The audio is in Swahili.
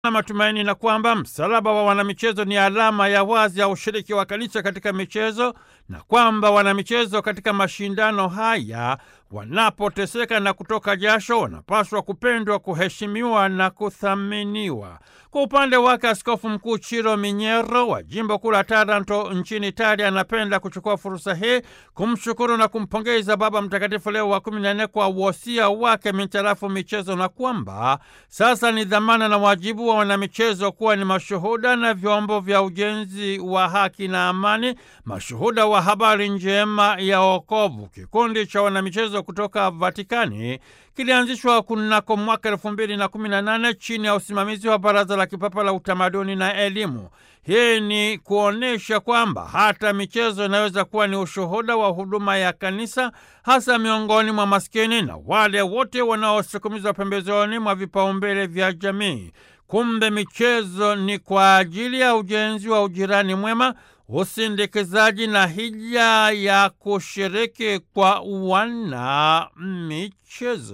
na matumaini na kwamba msalaba wa wanamichezo ni alama ya wazi ya ushiriki wa kanisa katika michezo na kwamba wanamichezo katika mashindano haya wanapoteseka na kutoka jasho wanapaswa kupendwa, kuheshimiwa na kuthaminiwa. Kwa upande wake, Askofu Mkuu Chiro Minyero wa jimbo kuu la Taranto nchini Italia anapenda kuchukua fursa hii kumshukuru na kumpongeza Baba Mtakatifu Leo wa kumi na nne kwa wosia wake mitarafu michezo, na kwamba sasa ni dhamana na wajibu wa wanamichezo kuwa ni mashuhuda na vyombo vya ujenzi wa haki na amani, mashuhuda wa habari njema ya wokovu. Kikundi cha wanamichezo kutoka Vatikani kilianzishwa kunako mwaka elfu mbili na kumi na nane chini ya usimamizi wa Baraza la Kipapa la Utamaduni na Elimu. Hii ni kuonyesha kwamba hata michezo inaweza kuwa ni ushuhuda wa huduma ya kanisa, hasa miongoni mwa maskini na wale wote wanaosukumizwa pembezoni mwa vipaumbele vya jamii. Kumbe michezo ni kwa ajili ya ujenzi wa ujirani mwema, usindikizaji na hija ya kushiriki kwa wana michezo.